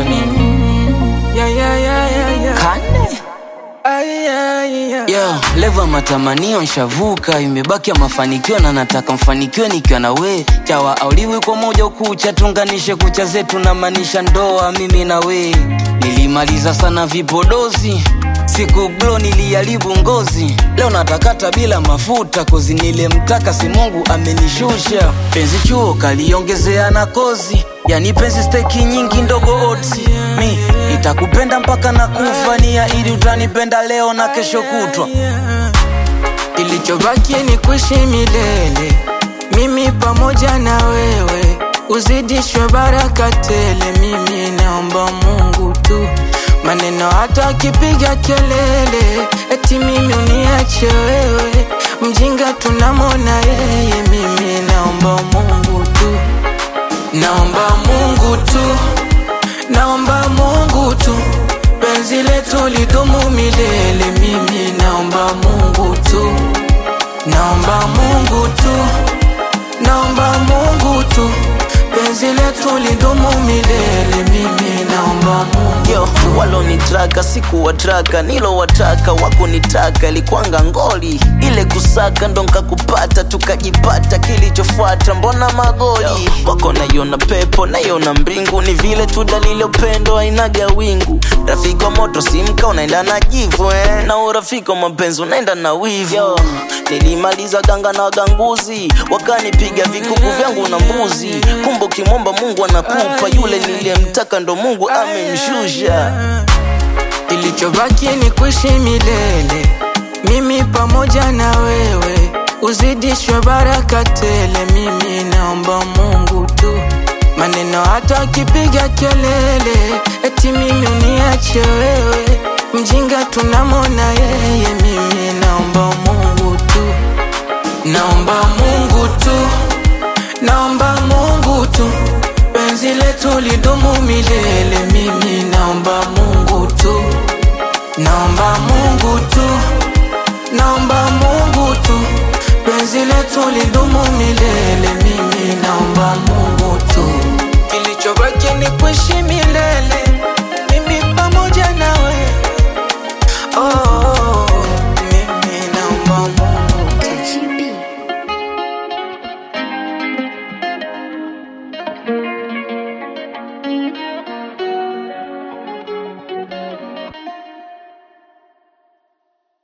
unamaanisha nini? Yeah, yeah, yeah, yeah, yeah. Kane? Ay, yeah, yeah. Yo, leva matamanio nshavuka, imebaki ya mafanikio na nataka mfanikiwe nikiwa na we. Chawa auliwi kwa moja ukucha, tunganishe kucha zetu na maanisha ndoa mimi na we. Nilimaliza sana vipodozi siku glo niliharibu ngozi, leo natakata bila mafuta kozi nilemtaka si Mungu amenishusha. Penzi chuo kaliongezea na kozi, yani penzi steki nyingi ndogo oti. Mi nitakupenda mpaka na kufa, nia ili utanipenda leo na kesho kutwa. Kilichobaki ni kuishi milele, mimi pamoja na wewe, uzidishwe baraka tele. Mimi naomba Mungu tu, maneno hata akipiga kelele, eti mimi uniache wewe, mjinga tunamwona yeye. Mimi naomba Mungu tu, naomba Mungu tu, naomba Mungu tu, penzi letu lidumu milele. Mimi naomba Mungu tu, naomba Mungu tu, naomba Mungu tu, penzi letu lidumu milele. Mimi naomba Mungu Yo, walonitraka sikuwatraka, nilowataka wakunitaka, ilikwanga ngoli ile kusaka, ndo nkakupata, tukajipata. Kilichofuata mbona magoli wako, naiona pepo, naiona mbingu, ni vile tu dalili upendo ainaga wingu. Rafiki wa moto simka, unaenda na jivu eh, na urafiki wa mapenzi unaenda na wivu. Yo, nilimaliza ganga na waganguzi, wakanipiga vikuku vyangu na mbuzi. Kumbe ukimwomba Mungu anakupa, yule niliyemtaka ndo Mungu amemshusha. Kilichobaki ni kuishi milele, mimi pamoja na wewe, uzidishwe baraka tele. Mimi naomba Mungu tu, maneno hata akipiga kelele, eti mimi uniache wewe, mjinga tunamwona yeye. Mimi naomba Mungu tu, naomba Mungu tu, naomba Mungu tu, penzi letu lidumu milele. Mimi naomba Mungu tu, naomba Mungu tu, naomba Mungu tu, penzi letu lidumu milele. Mimi naomba Mungu tu, kilichobaki ni kuishi milele,